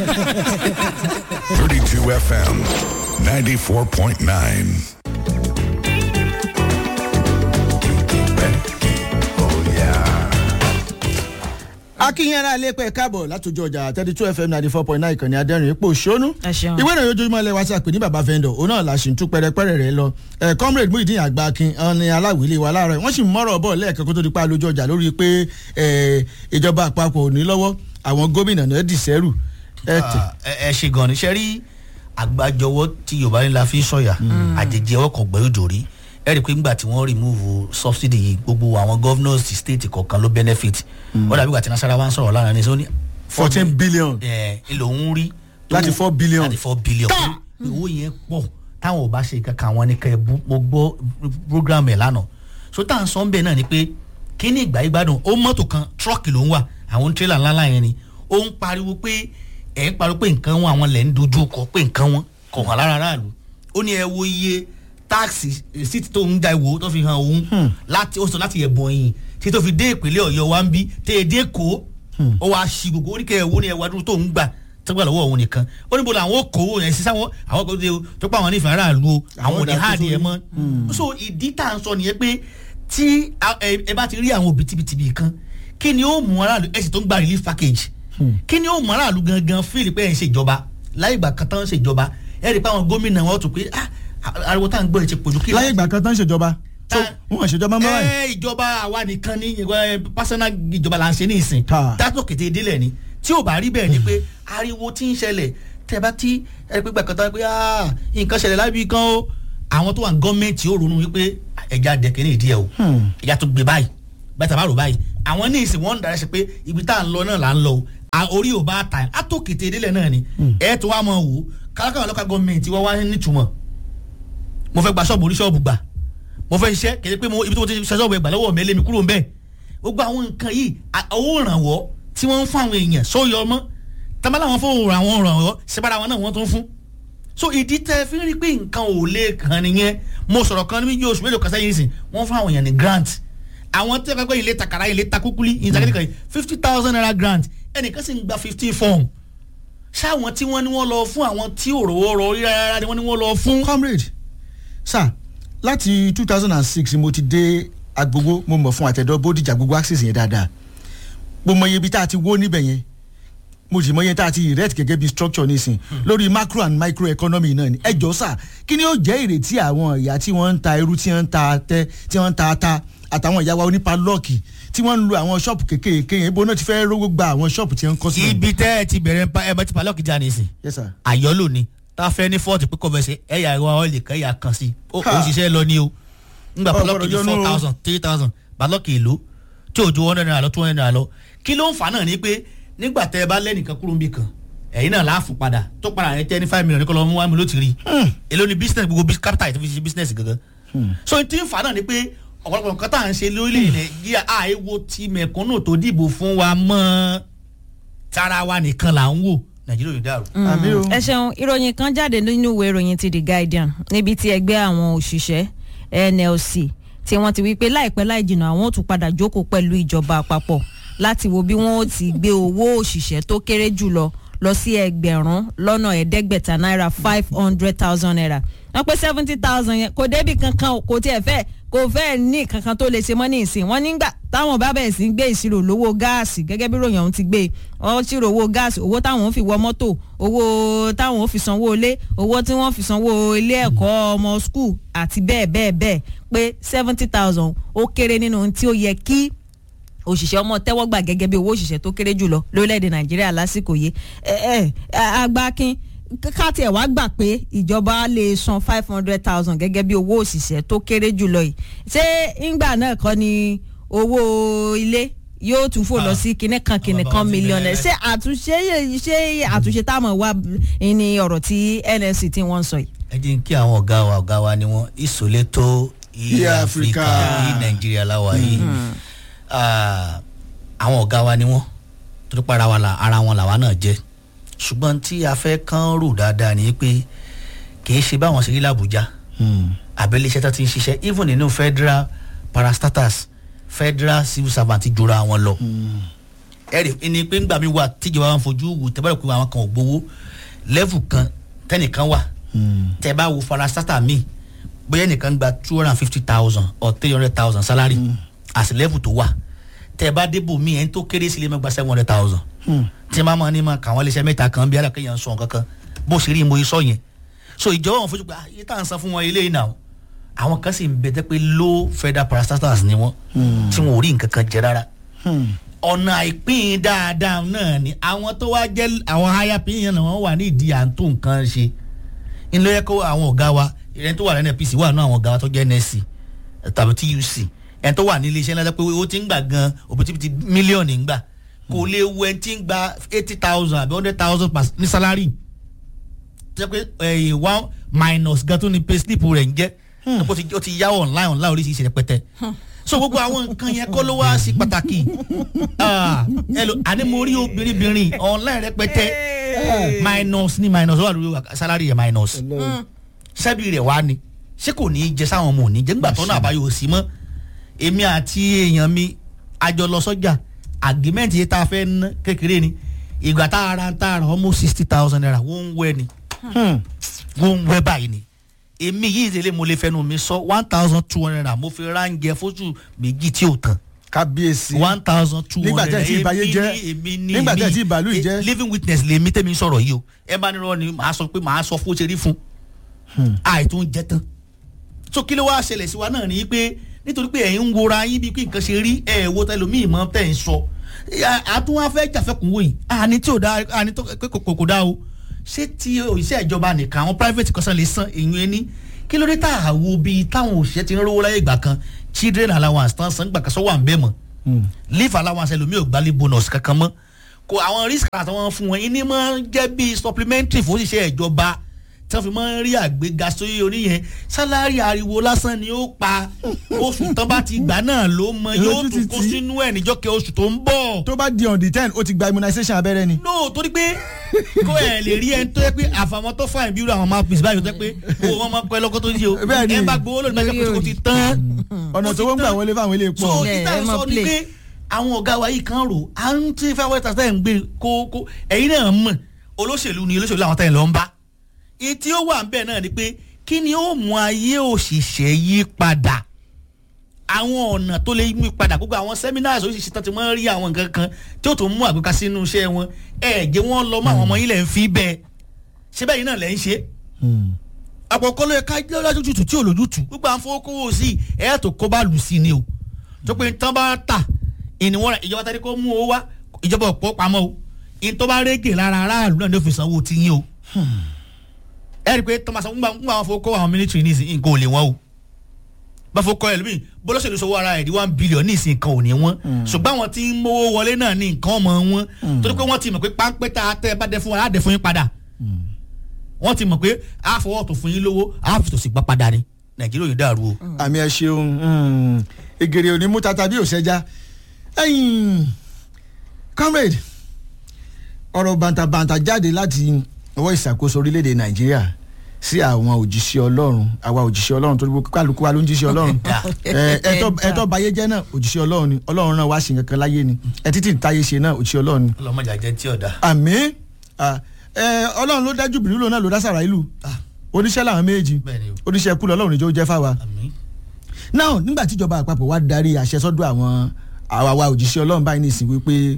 32 FM, 94.9. akínyẹ̀rẹ́ alẹ́ pẹ̀ káàbọ̀ látòjú ọjà thirty two fm ninety four point nine ìkànnì adẹ́rìn ipò ṣónú Ẹ ṣeun. ìwé ìròyìn ojoojúmọ́ ilẹ̀ wa sí àpè ní baba vendor òun náà la ṣì ń tú pẹ́rẹ́pẹ́rẹ́ rẹ̀ lọ ẹ̀ comrade muhideen àgbàkin ọ̀ni aláwìlé wa láàárọ̀ wọ́n sì ń mọ́rọ̀ bọ̀ lẹ́ẹ̀kan kó tó di pa lójú ọjà lórí pé ẹ̀, ìjọba àpapọ̀ ò ní lọ́wọ́ àwọn gómìnà náà dì sẹ́rù ẹ̀ tẹ̀. ẹ ẹ ṣe gan ni ṣe rí àgbájọwọ́ tí yorùbá ní la fi ń sọ̀yà àjèjì ẹwọ́ kan gbẹ́rù dòrí ẹ rí i pé nígbà tí wọ́n remove subsidy yìí gbogbo àwọn governors ti state kọ̀ọ̀kan ló benefit wọ́n dàbí ìgbà tí nasara wa ń sọ̀rọ̀ lára ní sọ́ni. fourteen billion ẹ ìlò ń rí. Láti four billion. láti four billion. pé owó yẹn pọ̀ táwọn ò bá ṣe kankan àwọn ní kẹ́ ẹ bú mo gbọ́ program ẹ̀ lánàá so tá à ń sọ ń bẹ̀ náà ni pé kí ní ìgbà ìgbádùn ó mọ́tò kan truck ló ń wà àwọn tírélà ńláńlá yẹn ni ó ń pariwo pé ẹ̀ ń pariwo pé nǹkan wọn àwọn lẹ̀ ń dojú kọ pé nǹkan wọn kọ̀ hàn lára aráàlú ó ní ẹ wo iye táàsì síìtì tó ń da ìwò tó fi hàn òun láti ó sọ láti ẹ̀bùn yìí tí tó fi dé ìpínlẹ̀ ọ̀yọ́ wa ń bí tẹ́ ẹ dé kó ó wàá ṣi gbogbo oríkẹ́ ẹ̀wò ni ẹ̀wà dúró tó ń gbà tó gbà lọ́wọ́ òun nìkan ó níbo làwọn ó kówó yẹn sí sáwọn àwọn kò dé o tó pa àwọn nífẹ̀ẹ́ aráàlú o àwọn ò ní Àwọn háàdì ẹ̀ ìdàkóso mọ́ so ìdí tá à ń sọ nìyẹn pé tí a- ẹ ẹ bá ti rí àwọn òbítíbitì kan kí ni ó mú aráàlú ẹ sì tó ń gba relief package kí ni ó mú aráàlú gangan fíìlì pé ẹ̀ ń ṣèjọba láyé ìgbà kan tán ń ṣèjọba ẹ rí i pé àwọn gómìnà wọn tó pé ah ariwo tá à ń gbọ́ ẹ ti pọ̀jù kí láyé ìgbà kan tán ń ṣèjọba so Ta- wọn ṣèjọba mọ́ báyìí. ẹ ìjọba àwa nìkan ní ẹ, personal ìjọba là ń ṣe ní ìsìn Ta. dátò kété délẹ̀ ni tí ò bá rí bẹ́ẹ̀ ni pé ariwo tí ń ṣẹlẹ̀ tẹ́ bá tí ẹ pé gbàkan tán pé ah, nǹkan ṣẹlẹ̀ lábí kan o àwọn tó wà ní gọ́ọ̀mẹ̀ntì ó ronú wípé ẹja dẹ̀kẹ́ ní ìdí ẹ̀ o ẹja tó gbé báyìí bàtà bá rò báyìí àwọn ní ìsìn wọn ń darí ṣe pé ibi tá à ń lọ náà là ń lọ o À- orí ò bá ta á tó kété délẹ̀ náà ni ẹ tó wá mọ̀ wò kálákàwé lọ́ka gọ́ọ̀mẹ̀ntì wọ́n wá nítumọ̀ mo fẹ́ gba ṣọ́ọ̀bù orí ṣọ́ọ̀bù gbà mo fẹ́ ṣiṣẹ́ kéde pé mo ibi tí mo ti ṣe ṣọ́ọ̀bù ẹgbà lọ́wọ́ mi ẹ lé mi kúrò ń bẹ̀ gbogbo àwọn nǹkan yìí à- owó ìrànwọ́ tí wọ́n ń fún àwọn èèyàn sóyọ ọmọ tamala wọn fún àwọn ìrànwọ́ ṣẹ́bára wọn náà wọ́n tó ń fún so ìdí tẹ fi ń rí pé nǹkan ò lè kàn nìyẹn mo sọ̀rọ̀ kan níbi oṣù mélòó kan sẹ́yìn sìn wọ́n fún àwọn èèyàn ní grant àwọn tẹ́ fẹ́ pé ilé takara ilé takúkúlí ìtàkìtìkà yìí fifty thousand naira grant ẹnìkan sì ń gba fifteen form ṣáwọn tí wọ́n ní wọ́n lọ fún àwọn tí òrò ọrọ̀ rí rárá ni wọ́n ní wọ́n lọ fún. comrade sir láti two thousand and six mo ti dé agbogbo mo mọ̀ fún àtẹ̀dọ́ bódìjà gbogbo access yẹn dáadáa mo mọ iye ibi tá a ti wó níbẹ̀ yẹn mo sì mọ iye tá a ti erect gẹ́gẹ́ bí structure nísìn lórí macro and micro economy náà ni ẹ jọ sà kí ni ó jẹ́ ìrètí àwọn ìyá tí wọ́n ń ta irú tí wọ́n ń ta tẹ́ tí wọ́n ń ta ata àtàwọn ìyá wa onípa lọ́ọ̀kì tí wọ́n ń lo àwọn ṣọ́ọ̀pù kéékèèké yẹn ibo náà ti fẹ́ rówó gba àwọn ṣọ́ọ̀pù tí wọ́n ń kọ́ sílẹ̀. ibi tẹ́ ẹ ti bẹ̀rẹ̀ pa ẹ bá ti palọ́ọ̀kì já nìsín yes sir. àyọ́lò ni tá a fẹ́ ní fọ́ọ̀tì pé kọ́fẹ́sẹ̀ ẹ̀yà ẹ̀rọ ọ̀lẹ̀ kẹ́yà kan sí ó Ha. ó ṣiṣẹ́ lọ ní o ngbà Ọ palọ́ọ̀kì ní gbọ́dọ̀ four yọnu o. thousand three thousand palọ́ọ̀kì èlò tí ò ju one hundred naira lọ two hundred naira lọ kí ló ń fà náà ni pé nígbà tẹ́ ẹ bá lẹ́nìkan kúrò níbì kan ẹ̀yin náà láàfù padà tó padà rẹ tẹ́ ní five million ní kọ́ lọ́ mú wá mi ló ti rí èló ni business gbogbo bus- capital yìí tó fi ṣe business gangan so tí ń fà náà ni pé ọ̀pọ̀lọpọ̀ nǹkan tá à ń ṣe lórílẹ̀ nàìjíríà àìwo ti mẹ̀kúnnù tó dìbò fún wa mọ́ tara wa nìkan là ń wò nàìjíríà ò ní dàrú. àmì o. ẹ ṣeun ìròyìn kan jáde nínú ìwé ìròyìn ti the guardian níbi tí ẹgbẹ́ àwọn òṣìṣẹ́ nlc tí wọ́n ti wí pé láìpẹ́ láì jìnnà àwọn ò tún padà jókòó pẹ̀lú ìjọba àpapọ̀ láti wo bí wọ́n ó ti gbé owó òṣìṣẹ́ tó kéré jùlọ lọ sí ẹgbẹ̀rún lọ́nà ẹ̀ẹ́dẹ́gbẹ̀ta náírà five hundred thousand naira wọ́n pé seventy thousand yẹn kò débi kankan o, kò tiẹ̀ fẹ́ kò fẹ́ ní kankan tó lè ṣe mọ́ ní ìsìn wọ́n nígbà táwọn bá bẹ̀rẹ̀ sí í gbé ìṣirò lówó gáàsì gẹ́gẹ́ bí ròyìn ọ̀hún ti gbé wọ́n ṣírò owó gáàsì owó táwọn ò fi wọ mọ́tò owó táwọn ò fi sanwó ilé owó tí wọ́n fi sanwó ilé ẹ̀kọ́ ọmọ skul àti bẹ́ẹ̀ bẹ́ẹ̀ bẹ́ẹ̀ pé seventy thousand ó kéré nínú ohun tí ó yẹ kí òṣìṣẹ́ ọmọ tẹ́wọ́ gbà gẹ́gẹ́ bí owó òṣìṣẹ́ tó kéré jùlọ lórílẹ̀‐èdè nàìjíríà lásìkò yìí ẹ ẹ agbákin ká tiẹ̀ wá gbà pé ìjọba lè san five hundred thousand gẹ́gẹ́ bí owó òṣìṣẹ́ tó kéré jùlọ yìí ṣé ńgbà náà kọ́ ni owó ilé yóò tún fò lọ sí kinní kan kinní kan mílíọ̀nù ṣé àtúnṣe ṣé àtúnṣe táwọn wà ní ọ̀rọ̀ tí nsc tí wọ́n ń sọ yìí. ẹ jẹ́ kí àwọn ọ̀gá wa ọ̀gá wa ni wọ́n ìsòlétò Ilẹ̀ ilẹ̀ Áfíríkà. áfíríkà ní nàìjíríà láwa yìí Ah, àwọn ọ̀gá wa ni wọ́n tó tó para wa la ara wọn làwa náà jẹ́ ṣùgbọ́n tí a fẹ́ kán rò dáadáa ni pé kì í ṣe báwọn ṣe rí làbújá àbẹ̀lẹ̀ iṣẹ́ tó ti ń ṣiṣẹ́ even nínú federal parastatus federal civil servant jura wọn lọ ẹ̀rì ẹni pé ńgbà mi wà tíjọba máa ń fojú wò tẹ́ bá rẹ̀ pé àwọn kan ò gbowó lẹ́fù kan tẹ́nìkan wà tẹ́ bá wo farasátà mi bóyá ẹnìkan gba two hundred and fifty thousand or three hundred thousand salary as lẹ́fù tó wà tẹ́ bá débò mí ẹni tó kéré sílé máa gba seven hundred thousand tí wọ́n máa ní máa kà wọ́n léṣẹ́ mẹ́ta kan bí alákẹ́yàn sọ kankan bó ṣe rí mo sọ yẹn so ìjọba wọn fojú pé ah, iye tá à ń san fún wọn eléyìí náà àwọn kan sì ń bẹ tẹ́ pé low federal parastatals ni wọ́n tí wọn ò rí nǹkan kan jẹ rárá ọ̀nà àìpín dáadáa náà ni àwọn tó wá jẹ́ àwọn higher pin yẹn náà wọ́n wà ní ìdí à ń tó nǹkan ṣe ilé yẹ kó àwọn ọ̀gá wa ẹni tó wà ní NNPC wà ní àwọn ọ̀gá wa tó jẹ́ NSC tàbí TUC ẹni tó wà ní iléeṣẹ́ ńlá pé ó ti ń gbà gan òbítíbitì mílíọ̀nù ń gbà kò lè wo ẹni tí ń gba eighty thousand àbí hundred thousand ní salary jẹ́ pé ẹ̀yìn one minus gan tó ní pay slip rẹ̀ ń jẹ́ ó ti- ó ti yá online online oríṣiríṣi rẹpẹtẹ so gbogbo àwọn nǹkan yẹn kọ́ ló wá sí pàtàkì Ah, ẹlò àní mo rí obìnrin online rẹpẹtẹ minus ní minus ó wà lórí salary yẹn minus sẹ́bi rẹ̀ wá ni ṣé kò ní í jẹ sáwọn ọmọ òní jẹ́ nígbà tó náà àbáyọ òsì mọ́ èmi àti èèyàn mi àjọ lọ sọ́jà agreement yìí tá a fẹ́ ná kékeré ni ìgbà tá a ra tá a ra almost sixty thousand naira wọ́n ń wẹ́ ni wọ́n ń wẹ́ báyìí ni èmi yìí ìdílé mo lè fẹnu mi sọ one thousand two hundred naira mo fi ránjẹ fóṣù méjì tí ò tán kábíyèsí one thousand two Nígbà hundred tẹ́ ẹ ti ìbàyé jẹ́. Nígbà tẹ́ ẹ ti ìbàlú yìí jẹ́. living witness lèmi tẹ́mi sọ̀rọ̀ yìí o ẹ bá nírọ̀ ni màá sọ pé màá sọ fún ó ṣe rí fún àìtún jẹ tán so kí ló wá ṣẹlẹ̀ sí wa náà ni pé nítorí pé ẹ̀yin ń wora yín bí pé nǹkan ṣe rí ẹ̀ wo tẹlòmíì mọ́ tẹ̀ ń sọ àtún wá fẹ́ jàfẹ́kùnwó yìí àní tí ò dá àní tó pé kò kò dá o ṣé tí òṣìṣẹ́ ìjọba nìkan àwọn private kọ́sán lè san èyàn ẹni kí ló dé tá a wo bí táwọn òṣìṣẹ́ ti ń rówó láyé ìgbà kan children allowance tán san gbà kan sọ wà ń bẹ́ẹ̀ mọ́ leave allowance ẹlòmíì ò gbálé bonus kankan mọ́ kò àwọn risk àtàwọn fún wọn ìní máa ń jẹ́ bí supplementary fún òṣìṣẹ́ ìjọba tí wọ́n fi máa ń rí àgbéga sórí oníyẹn sálárì ariwo lásán ni ó pa oṣù tán bá ti gbà náà ló mọ yóò Lójú tún kó títí. sínú ẹ̀ níjọ́kẹ́ oṣù tó ń bọ̀ tó bá di on the ten ó ti gba immunization abẹ́rẹ́ ni. no torí pé kó ẹ lè rí ẹni tó yẹ pé àfàwọn tó fàìn bírò àwọn mouthpiece báyìí tó yẹ pé owó wọn máa pẹ́ lọ́kọ́ tó ń ṣe o Bẹ́ẹ̀ ni. ẹ bá gbowó lónìí báyìí kó ti tán ọ̀nà tó wọ́n gbà wọlé fáwọn ilé so pọ̀. Yeah, ìta ẹ máa sọ ni play. pé àwọn ọ̀gá wa yìí kan rò à ń tí fẹ́ wẹ́tà tẹ́ ń gbé kó kó ẹ̀yin náà mọ̀ olóṣèlú ni olóṣèlú àwọn tẹ́yìn lọ ń bá èyí tí ó wà ń bẹ̀ náà ni pé kí ni ó mú ayé òṣìṣẹ́ yí padà àwọn ọ̀nà tó lè mú padà gbogbo àwọn seminars oríṣiríṣi tán ti máa ń rí àwọn nǹkan kan tí ó tó mú àgbéká sínú iṣẹ́ wọn ẹ̀ jẹ́ wọ́n lọ mọ́ àwọn ọmọ yín lẹ̀ ń fi bẹ́ẹ̀ ṣé bẹ́ẹ̀ yín náà lẹ̀ ń ṣe àpọ̀kọ́ ló yẹ ká lójútùú tí ò lójútùú gbogbo àwọn fowókówó sí ẹ̀ tó kó bá lù sí ni o tó pé tán bá tà ìníwọ́n ìjọba tẹ́lẹ̀ kó mú owó wá ìjọba ọ̀pọ̀ pamọ́ o ìyẹn tó bá régè lára aráàlú náà ló fi sanwó tí yín o ẹ rí i pé tọ́másán ń gbà ń gbà wọn fowókówó àwọn mílítìrì ní ìsìn nǹkan ò lè wọ́n o bá fowókọ́ ẹ̀ lómi bọ́lọ́sẹ̀lú sọ ara ẹ̀ di one billion ní ìsìn nǹkan ò ní wọ́n ṣùgbọ́n àwọn tí ń mówó wọlé náà ní nǹkan ọmọ wọn torí pé wọ́n ti mọ̀ pé páńpẹ́ tá a tẹ́ ẹ bá dẹ fún wa á dẹ fún yín padà wọ́n ti mọ̀ pé a fọwọ́ tó fún yín lówó a fi tòsí gbá padà ni nàìjíríà yóò dàrú o. àmì ẹ ṣeun mm, egèrè òní mú tata bí òṣẹjá ẹ̀yin comrade ọ̀rọ̀ bàǹtàbàǹtà jáde láti ọwọ́ ìṣàkóso orílẹ̀-èdè nàìjíríà sí àwọn òjíṣẹ́ ọlọ́run àwa òjíṣẹ́ ọlọ́run torí gbogbo kálukú wa ló ń jíṣẹ́ ọlọ́run ẹ, ẹ̀tọ́- ẹ̀tọ́ bayé jẹ́ náà òjíṣẹ́ ọlọ́run ni ọlọ́run náà wá ṣe nǹkan kan láyé ni ẹ títí táyé ṣe náà òjíṣẹ́ ọlọ́run ni ọlọmọdé àjẹ tí ọ̀dà. àmì ah, ẹ, ọlọ́run ló dá Júbìrìlù náà ló dá Sàráìlù Ah. oníṣẹ́ làwọn méjì bẹ́ẹ̀ni o oníṣẹ́ kú lọ́lọ́run níjó jẹ́ fáwa àmì. now nígbà tíjọba àpapọ̀ wá darí àṣẹ sọ́dọ̀ àwọn àwa òjíṣẹ́ ọlọ́run báyìí nìsín wípé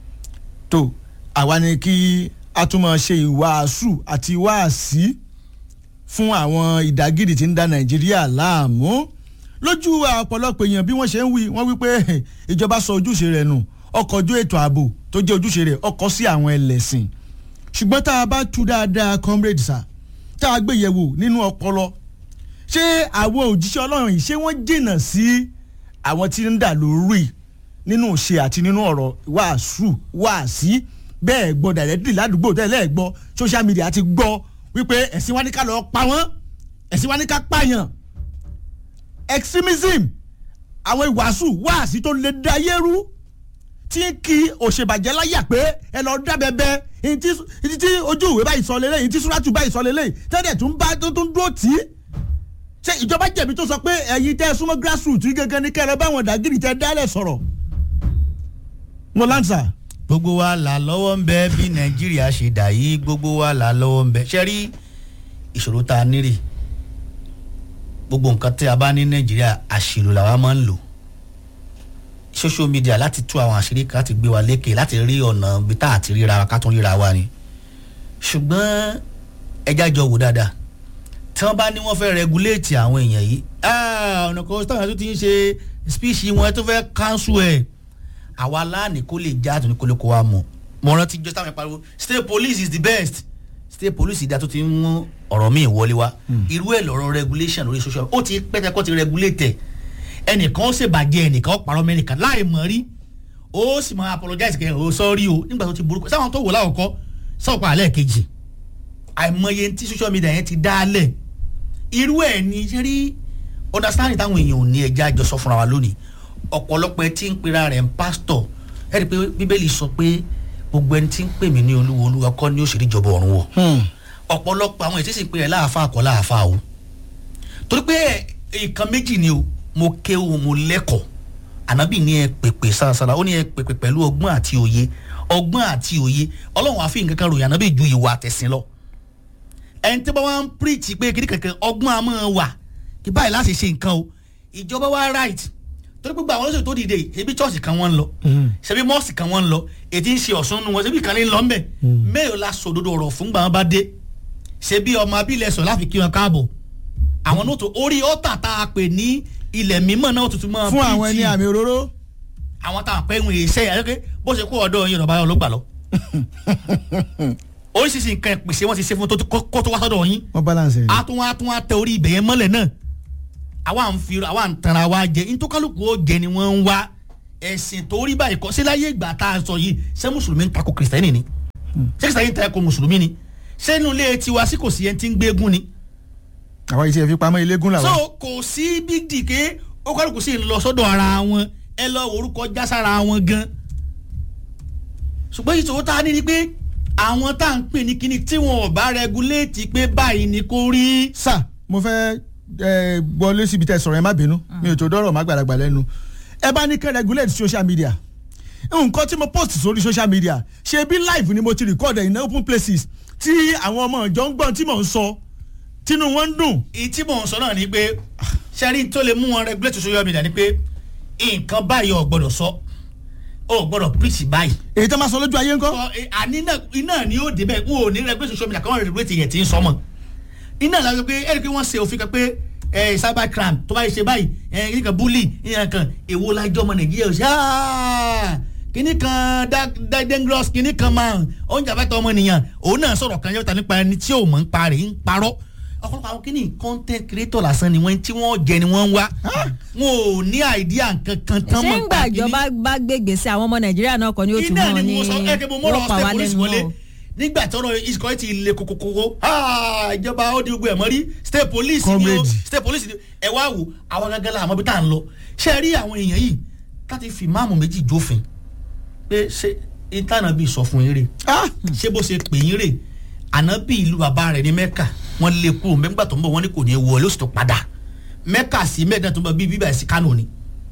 tó àwa ni kí a tún máa ṣe ìwàásù àti ìwàásí fún àwọn ìdágìrì tí ń da nàìjíríà láàmú lójú ọ̀pọ̀lọpọ̀ èèyàn bí wọ́n ṣe ń wí wọ́n wí pé ìjọba sọ ojúṣe rẹ̀ nù ọkọ̀ ojú ètò ààbò tó jẹ́ ojúṣe rẹ̀ ọkọ̀ sí àwọn ẹlẹ́sìn ṣùgbọ́n tá a bá tú dáadáa comrade sir tá a gbé yẹ̀wò nínú ọpọlọ ṣé àwọn òjíṣẹ́ ọlọ́run yìí ṣé wọ́n jìnnà sí àwọn tí ń dà lórí nínú ṣe àti nínú ọ̀rọ̀ wàásù wàásí bẹ́ẹ̀ gbọ́ dàrẹ́dì ládùúgbò tẹ́lẹ̀ gbọ́ social media ti gbọ́ wípé ẹ̀sìn wa ní ká lọ pa wọ́n ẹ̀sìn wa ní ká pààyàn extremism àwọn ìwàásù wàásí tó lè da yẹ́rú tí ń kí òṣèbàjẹ́ láyà pé ẹ lọ dábẹ́bẹ́ èyí tí èyí tí ojú ìwé báyìí sọ lélẹ̀ èyí tí súrátù báyìí sọ lélẹ̀ tẹ́lẹ̀ tún bá tó tún dúró tì í ṣé ìjọba jẹ̀bi tó sọ pé ẹ̀yin tẹ́ ẹ súnmọ́ grassroots yìí gangan ní kẹrẹ báwọn dàgírì tẹ́ dálẹ̀ sọ̀rọ̀ mo láǹsà. gbogbo wa là lọ́wọ́ ń bẹ bí nàìjíríà ṣe dà yìí gbogbo wa là lọ́wọ́ ń bẹ ṣe rí ìṣòro tá a nírè gbogbo nǹkan tí a bá ní nàìjíríà àṣìlò làwa máa ń lò social media láti tú àwọn àṣírí kan láti gbé wa lékè láti rí ọ̀nà bí tá àti ríra wa ká tún ríra wa ni ṣùgbọ́n ẹja jọ wò dáadáa tí wọ́n bá ní wọ́n fẹ́ regulate àwọn èèyàn yìí ah, ọ̀nà kan táwọn tó ti ń ṣe speech wọn tó fẹ́ cancel ẹ̀ àwa láàánú kó lè já àtúntò kó lè kó wa mọ̀ mo rántí jọ́ táwọn ìpariwo state police is the best state police ìdá tó ti ń mú ọ̀rọ̀ míì wọlé wa irú ẹ̀ lọ́rọ̀ regulation lórí social ó ti pẹ́tẹ́ kó ti regulate ẹ̀ ẹnìkan ó ṣèbàjẹ́ ẹnìkan ó parọ́ mẹ́nìkan láì mọ̀ rí ó sì máa apologize kẹ́ ọ̀ sọ́ọ́rí o nígbà tó ti burúkú sáwọn tó wò láwọ̀kọ́ sọ̀pọ̀ àlẹ́ kejì àìmọye tí social media yẹn ti dá lẹ̀ irú ẹ̀ ní ṣe rí understanding táwọn èèyàn ò ní ẹja àjọ sọ fúnra wa lónìí ọ̀pọ̀lọpọ̀ ẹ tí ń pera rẹ̀ ń pásítọ̀ ẹ rí i pé bíbélì sọ pé gbogbo ẹni tí ń pè mí ní olúwo olúwa kọ́ ni ó ṣe ìjọba ọ̀run wọ̀ ọ̀pọ̀lọpọ̀ àwọn ètí sì pé ẹ láàfáà kọ́ láàfáà o torí pé nǹkan méjì ni o mo kéwò mo lẹ́kọ̀ọ́ ànábì ní ẹ pèpè sárasára ó ní ẹ pèpè pẹ̀lú ọgbọ́n àti òye ọgbọ́n àti òye ọlọ́run àfi nǹkan kan ròyìn ànábì ju ìwà àtẹ̀sìn lọ ẹni tí wọ́n wá ń píríìtì pé kí kankan ọgbọ́n a máa wà kí báyìí láti ṣe nǹkan o ìjọba wa right torí pé gbogbo àwọn olóṣèlú tó dìde ebi chọ́ọ̀sì kan wọ́n ń lọ ṣebí mọ́ọ̀sì kan wọ́n ń lọ ètí ń ṣe ọ̀sán nu wọn ṣebí kan ní lọ ńbẹ mẹ́rin la sòdodo ọ̀rọ̀ fún gbàgbọ́n bá dé ṣebí ọmọ abílẹ̀ sọ láfi kí wọn káàbọ̀ àwọn náà tó orí ọ̀tà tá a pè ní ilẹ̀ mímọ́ náà tuntun mọ́ fún àwọn ẹni àmì òróró àwọn tá a pẹ́ ń wòye iṣẹ́ yẹn bó ṣe kó ọ̀dọ́ yín lọ́ba ọlọ́gbà lọ oríṣiríṣi nǹkan ìpèsè wọn ti ṣe fún tó kó tó wá sọ́dọ̀ yín wọ́n balance rẹ̀. a tún wá tún wá tẹ orí ibẹ̀ yẹn mọ́lẹ̀ náà àwa ń fi àwa ń tanra wa jẹ ntọ́kálùkù ó jẹ ni wọ́n ń wá ẹ̀sìn tó rí báyìí kọ́ sí láyé ìgbà tá a sọ yìí ṣé mùsùlùmí ń takò kìrìsìtẹ́nì ni ṣé kìrìsìtẹ́nì ń takò mùsùlùmí ni ṣé inú ilé tiwa sí kò sí ẹni tí ń gbégún ni. àwa ìṣe fi pamọ́ ilégún làwa. so kò sí big d ké ó kálukú sí lọ sọ́dọ̀ ara wọn ẹ lọ orúkọ jására wọn gan ṣùgbọ́n ìṣòro tá a ní ni pé àwọn tá à ń pè ní kíní tí wọn ò bá rẹguléètì pé báyìí ni kò rí. sà mo fẹ́ ẹ gbọ́ síbi tẹ́ sọ̀rọ̀ ẹ má bínú mi ò tó dọ́rọ̀ má gbàdàgbà lẹ́nu ẹ bá ní kẹ́ regulate social media nǹkan tí mo post sórí social media ṣe bí live ni mo ti record in open places tí àwọn ọmọ ìjọ ń gbọ́n tí mò ń sọ tínú wọn ń dùn. èyí tí mò ń sọ náà ni pé ṣẹ́rí tó lè mú wọn regulate social media ni pé nǹkan báyìí ò gbọ́dọ̀ sọ ò gbọ́dọ̀ preach báyìí èyí tó máa sọ lójú ayé ńkọ́. sọ ẹ, àní náà iná ni ó débẹ̀ n ò ní regulate social media káwọn regulate yẹn ti ń sọmọ iná la sọ pé ẹni pé wọ́n ṣe òfin kan pé ẹ cyber crime tó bá yẹ ṣe báyìí ẹ kíní kan bully ìyẹn kan èwo lájọ́ ọmọ nàìjíríà ṣe aaa kíní kan da- dangerous kíní kan máa oúnjẹ àbẹ́tọ̀ ọmọ nìyàn òun náà sọ̀rọ̀ kan yọta nípa ẹni tí ò mọ̀ ń parẹ́ ń parọ́ ọ̀pọ̀lọpọ̀ àwọn kíní content creator lásán ni wọ́n tí wọ́n jẹ ni wọ́n ń wá wọn ò ní idea nǹkan kan tán ṣé mọ̀ ń gbà ìjọba bá gbé gbèsè àwọn ọmọ nàìjíríà náà kọ́ ni ó tún iná mọ́ ni ní mo sọ ẹ kí mo mọ̀rọ̀ wọ́n pa state wá police lẹ́nu wọlé náà. nígbà tí ọ̀rọ̀ ìsìkọ́ ti le kokokoko ah, ìjọba ó di gbogbo ẹ̀ mọ́ rí state police ni o Comrade. state police ni o ẹ wá wò àwọn gangan la àmọ́ bí tá à ń lọ ṣé ẹ rí àwọn èèyàn yìí láti fi máàmù méjì jófin pé ṣé ìtànà bíi sọ fún yín rè Ah! ṣé bó ṣe pè yín rè ànábì ìlú bàbá rẹ̀ ní mẹ́kà wọ́n lé kúrò mẹ́gbà tó ń bọ̀ wọ́n ní kò ní í wọlé ó sì tó padà mẹ́kà sí mẹ́ẹ̀dá tó ń bọ̀ bíi bíbá sí kánò ni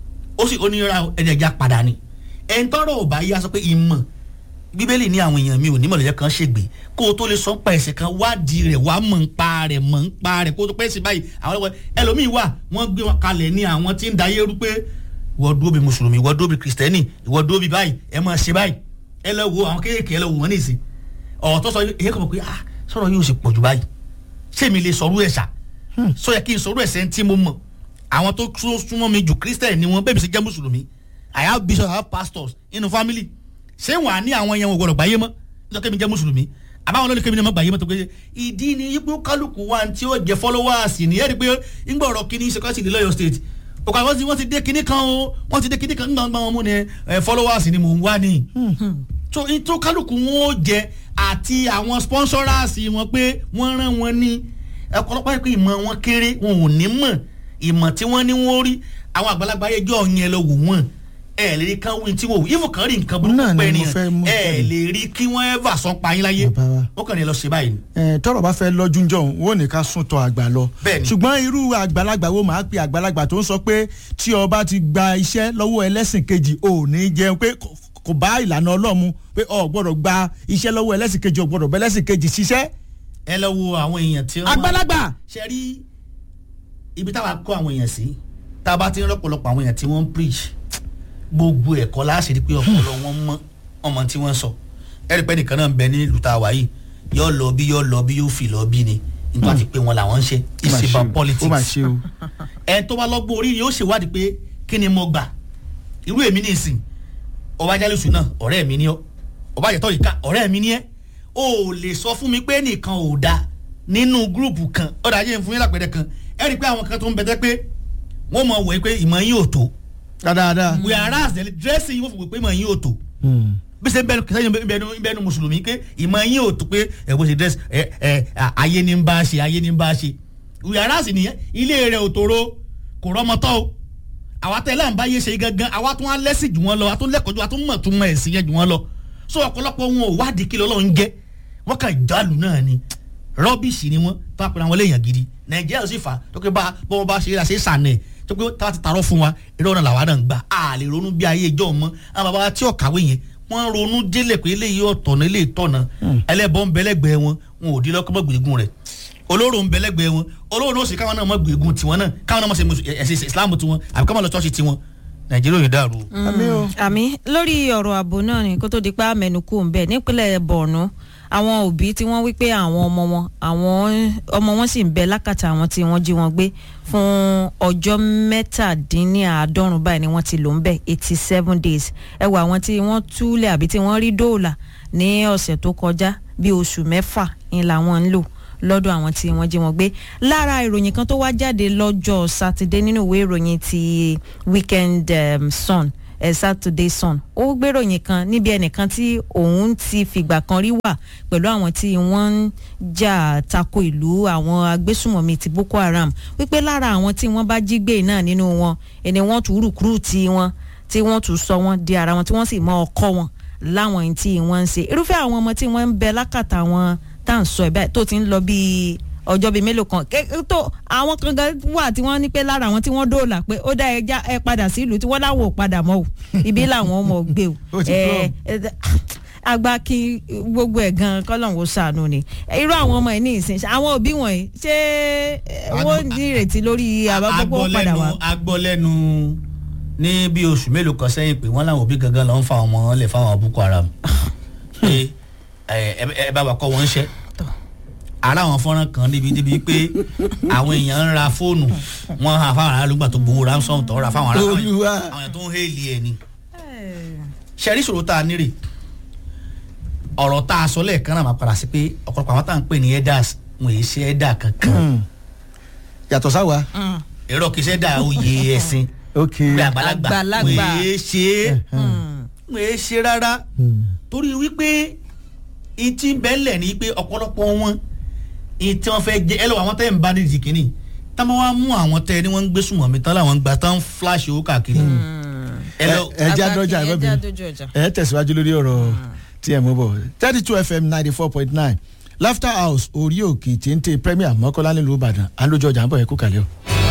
ó sì onírà ẹ̀ẹ́dẹ̀já padà ni ẹ̀ń tọrọ ò bá yá sọ pé ìmọ̀ bíbélì ní àwọn èèyàn mi ò ní mọ̀lẹ́jẹ́ kan ṣègbè kó o tó lè sọ ń pa ẹ̀sẹ̀ kan wádìí rẹ̀ wá mọ̀ ń pa rẹ̀ mọ̀ ń pa rẹ̀ kó o tó pẹ́ sí báyìí àwọn ẹlẹ́wọ̀n ẹlòmíì wà wọ́n gbé wọn kalẹ̀ ní àwọn tí ń da yẹ́rú pé ìwọ dúró bí mùsùlùmí ìwọ dúró bí kìrìsìtẹ́nì ìwọ dúró bí báyìí ẹ máa ṣe báyìí ẹ lọ wo àwọn kéékèèké ẹ lọ wò wọ́n ní ìsìn ọ̀rọ̀ tó sọ èyí kò mọ̀ pé ah sọ̀rọ̀ yóò ṣe pọ̀jù báyìí ṣé mi lè sọ̀rọ̀ ẹ̀ṣà sọ yẹ kí n sọ̀rọ̀ ẹ̀ṣẹ̀ tí mo mọ̀ àwọn tó tún súnmọ́ mi jù kírísítẹ̀ ni wọ́n bẹ́ẹ̀ bí ṣe jẹ́ mùsùlùmí i have bishops i have pastors inú family ṣé wàá ní àwọn yẹn wò gbọdọ̀ gbáyé mọ́ nítorí kí mi jẹ́ mùsùlùmí àbáwọn olórí kébìnrin mọ́ gbáyé mọ́ tó pé ìdí ni ipò kálukú wa tí ó jẹ́ followers ní ẹ̀rí pé ńgbà ọ̀rọ̀ kìíní security ní lọ́yọ̀ state òkà wọ́n ti wọ́n ti dé kinní kan o wọ́n ti dé kinní kan ńgbà wọn mú ni ẹ, followers ni mò ń wá ní tó tó kálukú wọn ó jẹ àti àwọn sponsors wọn pé wọ́n rán wọn ní ọ̀pọ̀lọpọ̀ pé ìmọ̀ wọn kéré wọn ò ní mọ̀ ìmọ̀ tí wọ́n ní wọ́n rí àwọn àgbàlagbà ẹjọ́ yẹn lọ wò wọ́n ẹ lè rí kán wí tí wọ́n wò ìfò kan rí nǹkan Náà burúkú ni pẹ́ mo ni fẹ́ mú ẹ jáde. lè rí kí wọ́n ever sọ pa yín láyé Bàbá wa. wọ́n kàn ní lọ ṣe báyìí ni. ẹ tọrọ bá fẹ́ lọ́jú ń jọ̀hún wọn ò ní ká sún tọ àgbà lọ Bẹ́ẹ̀ni. ṣùgbọ́n irú àgbàlagbà wo máa pe àgbàlagbà tó ń sọ pé tí ọba ti gba iṣẹ́ lọ́wọ́ ẹlẹ́sìn kejì ò ní jẹun pé kò- kò bá ìlànà ọlọ́mu pé ọ gbọ́dọ̀ gba iṣẹ́ lọ́wọ́ ẹlẹ́sìn kejì ọ gbọ́dọ̀ bẹ ẹlẹ́sìn kejì ṣiṣẹ́ ẹ lọ wo àwọn èèyàn tí wọ́n àgbàlagbà ṣe rí ibi táwa kó àwọn èèyàn sí tá a bá ti ń rọpòlọpọ̀ àwọn èèyàn tí wọ́n ń preach gbogbo ẹ̀kọ́ láṣìírí pé ọpọlọ wọn mọ́ ọmọ tí wọ́n sọ ẹ̀rí pẹ́ nìkan náà ń bẹ ní ìlú tá a wà yìí yóò lọ bí yóò lọ bí yóò fi lọ bí ni nígbà tí pé wọn làwọn ń ṣe Ó mà it's ṣe o, about politics ó mà ṣe o ẹ tó bá lọ́gbọ́n orí yóò ṣèwádìí pé kí ni mo gbà irú èmi ní ìsìn ọba jálùsù náà ọ̀rẹ́ mi ní ọ́ ọba àjẹtọ́ yìí ká ọ̀rẹ́ mi ní ẹ́ o ò lè sọ fún mi pé nìkan ò da nínú gúrùpù kan ọ̀dà ajé ń fún yín lápẹ̀rẹ̀ kan ẹ rí i pé àwọn kan tó ń bẹ̀tẹ̀ pé wọ́n mọ̀ wẹ̀ pé ìmọ̀ yín ò tó dáadáa whereas the dressing wọ́n fi wẹ̀ pé ìmọ̀ yín ò tó bí ṣe bẹnu kìsẹ́yìn bẹnu bẹnu mùsùlùmí pé ìmọ̀ yín ò tó pé ẹ bó ṣe dress ẹ ẹ ayé ní ń bá ṣe ayé ní ń bá ṣe whereas nìyẹn ilé rẹ̀ ò tòrò kò rọ́mọtọ́ o àwa tẹ́lẹ̀ ń bá yé ṣe gangan àwa tún á lẹ́sìn jù wọ́n lọ àwa tún lẹ́kọ̀ọ́ jù àwa tún mọ̀ tún mọ̀ ẹ̀sìn yẹn jù wọ́n lọ so ọ̀pọ̀lọpọ̀ wọn ò wádìí kí lọ́lọ́ ń jẹ́ wọ́n kàn jálù náà ni rọ́bìṣì ni wọ́n tó àpẹẹrẹ àwọn léèyàn gidi nàìjíríà ló sì fà á tó pé bá bọ́ bá ṣe é ra ṣe é sànẹ̀ tó pé tá a ti tarọ́ fún wa eré ọ̀nà làwa náà ń gbà á lè ronú bí ayé ìjọ mọ́ àwọn bàbá tí ò kàwé yẹn wọ́n ronú délẹ̀ pé eléyìí ọ̀tọ̀nà eléyìí tọ̀nà ẹlẹ́bọ̀ ń bẹ́lẹ́gbẹ̀ẹ́ wọn wọn ò dín lọ́kọ́ mọ́ gbègùn rẹ̀ olóró ń bẹ́lẹ́gbẹ̀ẹ́ wọn olóró náà sì káwọn náà mọ́ gbègùn tiwọn náà káwọn náà mọ́ ṣe mùsù- ẹ̀sìn islam tiwọn àbí káwọn lọ ṣọ́ọ̀ṣì tiwọn nàìjíríà ò ní dàrú. àmì o àmì lórí ọ̀rọ̀ ààbò náà ni kó tó di pa mẹ́nukú ń bẹ̀ nípínlẹ̀ borno àwọn òbí tí wọ́n wí pé àwọn ọmọ wọn àwọn ọmọ wọn sì ń bẹ lákàtà àwọn tí wọ́n jí wọn gbé fún ọjọ́ mẹ́tàdínníàádọ́rùn báyìí ni wọ́n ti lò ń bẹ̀ eighty seven days ẹ wọ àwọn tí wọ́n túlẹ̀ àbí tí wọ́n rí dóòlà ní ọ̀sẹ̀ tó kọjá bí oṣù mẹ́fà ni làwọn ń lò lọ́dọ̀ àwọn tí wọ́n jí wọn gbé lára ìròyìn kan tó wá jáde lọ́jọ́ sátidé nínú ìwé ìròyìn ti weekend um, sun ẹ saturday sun ó gbéròyìn kan níbi ẹnìkan tí òun ti fìgbà kan rí wà pẹ̀lú àwọn tí wọ́n ń jà tako ìlú àwọn agbésùmọ̀mí ti boko haram wípé lára àwọn tí wọ́n bá jí gbé náà nínú wọn ẹni wọ́n tún rúkúrúùtì wọn tí wọ́n tún sọ wọn di ara wọn tí wọ́n sì mọ ọkọ wọn láwọn ẹni tí wọ́n ń ṣe irúfẹ́ àwọn ọmọ tí wọ́n ń bẹ lákàtà wọn tá à ń sọ ẹ̀ báyìí tó ti ń lọ bíi ọjọ́ bíi mélòó kan ké- tó àwọn kan gan wà tí wọ́n ní pé lára àwọn tí wọ́n dóòlà pé ó dá ẹja ẹ padà sí ìlú tí wọ́n láwọn ò padà mọ́ o ibi làwọn ọmọ gbé o Ó ti ẹ plumb. ẹ agba kí gbogbo ẹ̀ gan kọ́lọ́hún ó ṣàánú ni irú àwọn ọmọ ẹ̀ ní ìsìn ṣe- àwọn òbí wọ̀nyí ṣé ẹ, wọ́n ní ìrètí lórí àbábọ́pọ̀ padà wá. agbọ́lẹ́nu ní bí oṣù mélòó kan sẹ́yìn pé wọ́n láwọn òbí gangan lọ ń fa ọmọ wọn lè fáwọn boko haram pé ẹ ẹ bá wa kọ́ wọn ń ṣẹ́ ara àwọn fọ́nrán kan níbi níbi pé àwọn èèyàn ń ra fóònù wọn hàn fáwọn aráàlú gbà tó gbowó ransom tó ra fáwọn aráàlú Olúwa. àwọn èèyàn tó ń hélì ẹ̀ ni ṣẹ́rí ìṣòro tá a nírè ọ̀rọ̀ tá a sọ lẹ́ẹ̀kan náà máa padà sí pé ọ̀pọ̀lọpọ̀ àwọn tá à ń pè ní elders wọn èyí ṣe elder kankan yàtọ̀ sáwa èrò kìí ṣe dà oyè ẹ̀sìn ok pé àgbàlagbà Àgbàlagbà. wọ́n èé ṣe é wọ́n èé ṣe rárá torí wípé ìtì bẹ́lẹ̀ ni pé ọ̀pọ̀lọpọ̀ wọn ìtì wọn fẹ́ jẹ ẹ lọ́wọ́ àwọn tẹ́ ń bá nídìí kínní táwọn wá mú àwọn tẹ́ ni wọ́n ń gbé sùnmọ̀ mi tán láwọn ń gbà tán flash owó káàkiri ẹ lọ ẹ jẹ́ àdọ́jà ẹ ẹ jẹ́ bẹ́ẹ̀ àdójú ọjà. ẹ tẹ̀síwájú lórí ọ̀rọ̀ tí ẹ mú bọ̀ thirty two fm ninety four point nine laughter house orí òkè téńté premier mọ́kànlá nílùú ìbàdàn à ń lójú ọjà ń bọ̀ ẹ kú kàlẹ́ o.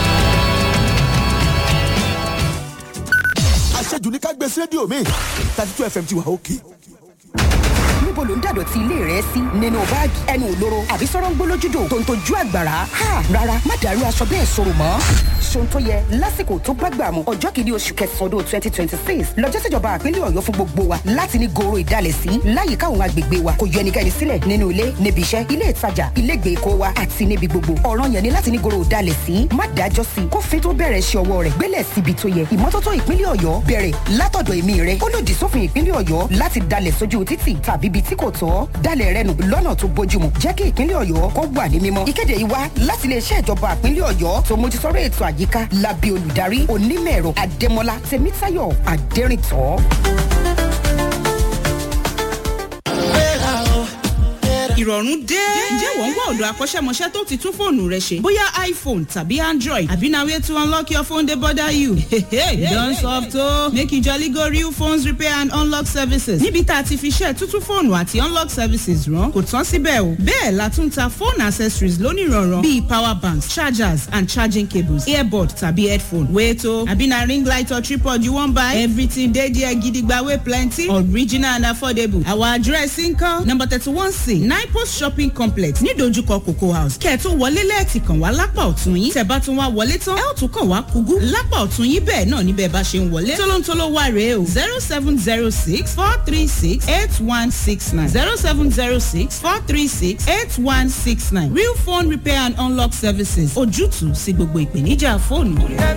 àṣejù ní ká gbé sí rédíò mi thirty two fm ti wà òkè. níbo ló ń dàdọ̀tí ilé rẹ sí nínú báàgì ẹnu òlóró àbí sọ̀rọ̀ ń gbólójúdò tó ń tojú àgbàrá ha rárá má dàrú aṣọ bẹ́ẹ̀ sọ̀rọ̀ mọ́. ṣòun tó yẹ lásìkò tó bá gbà mú ọjọ́ kìíní oṣù kẹsàn-án ọdún twenty twenty six lọ́jọ́ síjọba àpínlẹ̀ ọ̀yọ́ fún gbogbo wa láti ní goro ìdálẹ̀ sí láyìíká àwọn agbègbè wa kò yọ ẹnikẹ́ni sílẹ̀ nínú ilé níbi iṣẹ́ ilé ìtajà ilé ìgbèkó wa àti níbi gbogbo ọ̀ràn yẹn ni láti ní goro ìdálẹ̀ sí má dájọ́ sí kófin tó bẹ̀rẹ̀ ṣe ọwọ́ rẹ̀ gbélẹ̀ síbi tó yẹ ìmọ́tótó ìpínlẹ̀ ọ̀yọ́ bẹ̀rẹ̀ látọ̀dọ̀ èmi rẹ̀ ó lòdì sófin ìpínlẹ̀ ọ̀yọ́ láti dalẹ̀ sójú títì tàbí ibi tí kò tọ́ dalẹ̀ rẹ nù lọ́nà tó bójúmu jẹ́ kí ìpínlẹ̀ ọ̀yọ́ kó wà ní mímọ́. ìkéde yìí wá láti iléeṣẹ́ ìjọba ìpínlẹ̀ ọ̀yọ́ tó mójútóró ètò àyíká lábẹ́ olùdarí onímọ̀-ẹ̀rọ adémọlá tèmítáyọ̀ adẹ́rìntọ́. ìrọ̀rùn dé. ǹjẹ́ wọ́n ń wá ọ̀dọ̀ akọ́ṣẹ́mọṣẹ́ tó ti tún fóònù rẹ ṣe bóyá iphone tàbí android àbí na way to unlock your phone dey bother you. you don soft o. make you jolly go real phones repair and unlock services. níbi tá a ti fi ṣe tuntun fóònù àti unlock services rán kò tán síbẹ̀ o. bẹ́ẹ̀ la tún ta phone accessories lónìrànràn bíi power banks chargers and charging cables earbud tàbí headphone. wait o àbí na ring light or tripod you wan buy everything dey there gidigba wey plenty original and affordable. our address nkan number thirty one c nine post shopping complex nídojúkọ cocoa house kẹ́ẹ̀tún wọlé lẹ́ẹ̀tì kàn wá lápá ọ̀tún yín tẹ̀ bá tún wá wọlé tán ẹ̀ ò tún kàn wá kúgú lápá ọ̀tún yín bẹ́ẹ̀ náà níbẹ̀ bá ṣe ń wọlé tólóńtóló wà rèé o zero seven zero six four three six eight one six nine zero seven zero six four three six eight one six nine real phone repair and unlock services ojútùú sí gbogbo ìpèníjà fóònù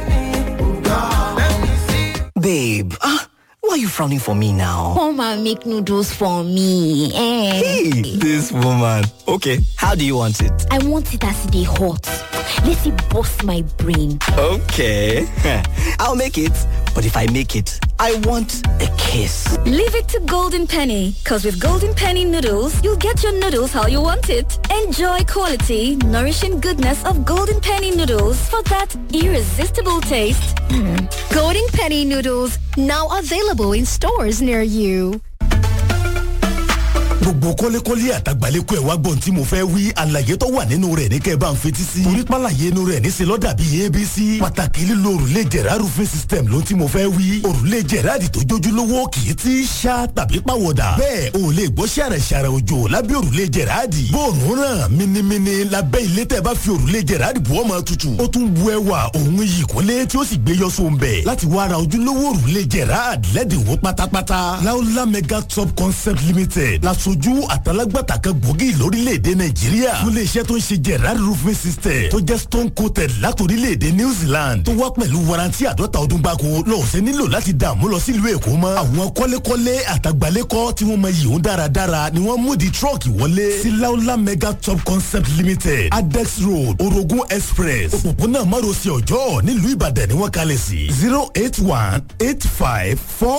Babe, ah, why are you frowning for me now? Come and make noodles for me. Eh. Hey, this woman. Okay, how do you want it? I want it as they hot. Let it bust my brain. Okay, I'll make it. But if I make it, I want a kiss. Leave it to Golden Penny, because with Golden Penny noodles, you'll get your noodles how you want it. Enjoy quality, nourishing goodness of Golden Penny noodles for that irresistible taste. Golden Penny noodles, now available in stores near you. gbogbo kọ́lékọ́lé àtàgbàlékọ́ ẹ̀ wá gbọ́n tí mo fẹ́ wí àlàyé tó wà nínú rẹ̀ ní kẹ́ ẹ bá ń fetí sí. torí pàlàyé inú rẹ̀ níṣẹ́ lọ́dà bíi abc. pàtàkì lílo òrùlé jẹ̀rá roofing system ló tí mo fẹ́ wí. òrùlé jẹ̀rá di tó jójúlówó kì í ti ṣá tàbí pàwọ̀dà. bẹ́ẹ̀ o lè gbọ́ ṣàrẹ̀ ṣàrẹ̀ òjò lábẹ́ òrùlé jẹ̀rá di. bóòrùn ràn minimini lábẹ́ ilé tẹ́ bá fi òrùlé jẹ̀rá di bùọ́ máa tutù. ó tún bu ẹwà òun yìí kólé tí ó sì gbé yọ sóńbẹ̀. láti wá ra ojúlówó òrùlé jẹ̀rá lẹ́dínwó pátápátá. láúlá mega top concept limited lasojú àtàlágbàtà kan gbòógì lórílẹ̀‐èdè nàìjíríà fún iléeṣẹ́ tó ń ṣe gerard roofing system tó jẹ́ stone coated látòrílẹ̀‐èdè new zealand tó wá pẹ̀lú warranty àdọ́ta ọdún gbáko lọ́ọ̀sẹ̀ nílò láti dààmú lọ sílùú èkó mọ́ àwọn kọ́lékọ́lé àtàgbálẹ́kọ́ tí wọ́n mọ yìí ń dáradára ni wọ́n mú di trọ́ọ̀kì wọlé sí laola mega top concept limited adex road orogun express òpópónà márosẹ̀ ọjọ́ nílùú ìbàdàn ni wọ́n kalẹ̀ sí zero eight one eight five four